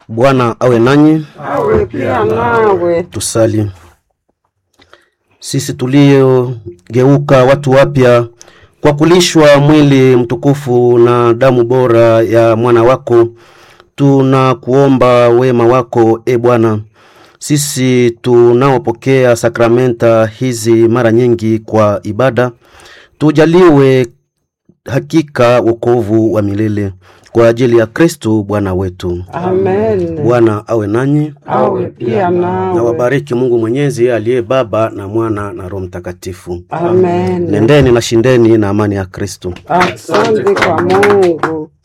Bwana awe nanyi. awe pia nawe. Tusali. Sisi tuliogeuka watu wapya kwa kulishwa mwili mtukufu na damu bora ya mwana wako, tunakuomba wema wako e Bwana. Sisi tunaopokea sakramenta hizi mara nyingi kwa ibada, tujaliwe hakika wokovu wa milele kwa ajili ya Kristo Bwana wetu. Amen. Bwana awe nanyi Awe pia na nawe. wabariki Mungu Mwenyezi aliye Baba na Mwana na Roho Mtakatifu. Amen. Nendeni na shindeni na amani ya Kristo. Asante kwa Mungu.